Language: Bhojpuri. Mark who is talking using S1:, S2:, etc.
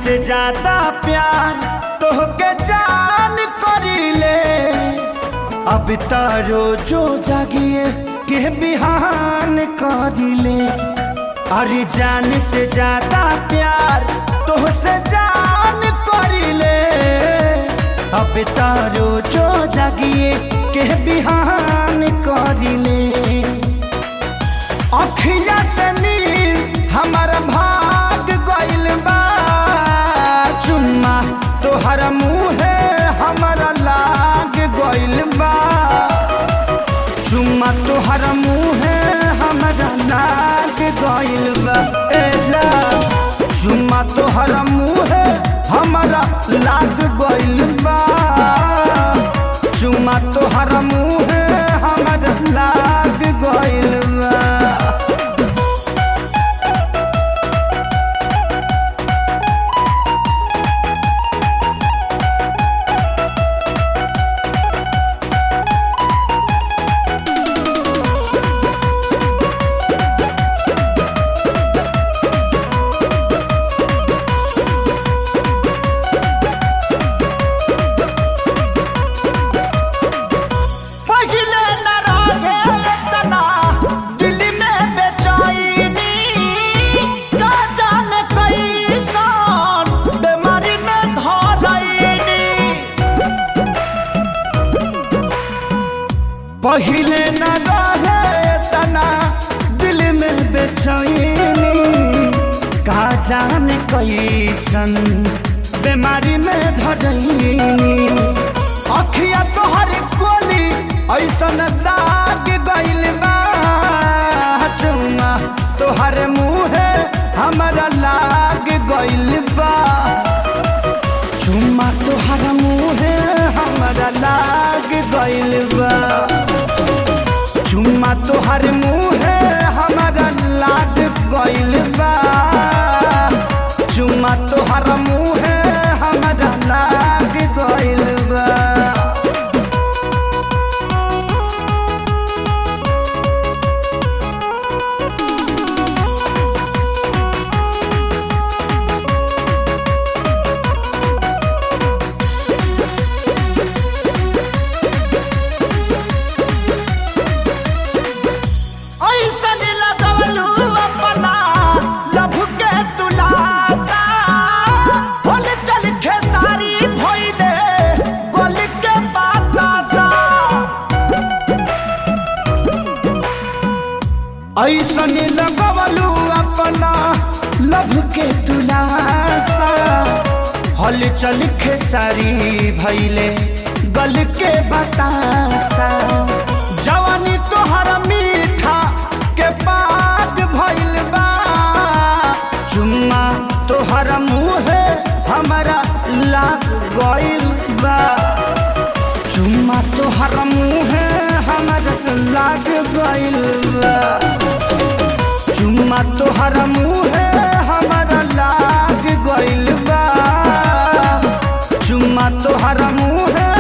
S1: से ज्यादा प्यार तोहके जान करीले अब तारो जो जागिए के बिहान करीले अरे जान से ज्यादा प्यार तोहसे जान करीले अब तारो जो जागिए के बिहान करीले अखिया से नील हमर भाग गइल बा चुम्मा तोहर मुहे हमरा लाग गइल बा चुम्मा तोहर मुहे हमरा लाग गइल बा ए जा चुम्मा तोहर मुहे हमरा लाग गइल बा चुम्मा तोहर मुहे हमरा लाग गइल बा पहिले न रहे तना दिल में बेचैनी का जाने कैसन बीमारी में धरैनी पहिले न रहे तना दिल में बेचैनी का जाने कैसन बीमारी में धरैनी अखिया तोहर कोली ऐसन दाग गइल बा चुम्मा तोहर मुहे हमरा लाग गइल बा चुम्मा तोहर मुहे हमरा लाग गइल बा चुम्मा तोहर मुहे हमरा लाग गइल बा चुम्मा तोहर मुहे हमरा लाग गइल बा ऐसन लगवलू अपना लभ के तुलासा होल चल खेसारी भइले गोल के बातासा ऐसन लगवलू अपना लभ के तुलासा हल चल खेसारी भइले गल के बतासा जवानी तोहर मीठा के पाग भइल बा चुम्मा तोहर मुहे हमरा लाग गइल बा चुम्मा तोहर मुहे हमरा लाग गइल बा चुम्मा तोहर मुहे हमरा लाग गइल बा चुम्मा तोहर मुहे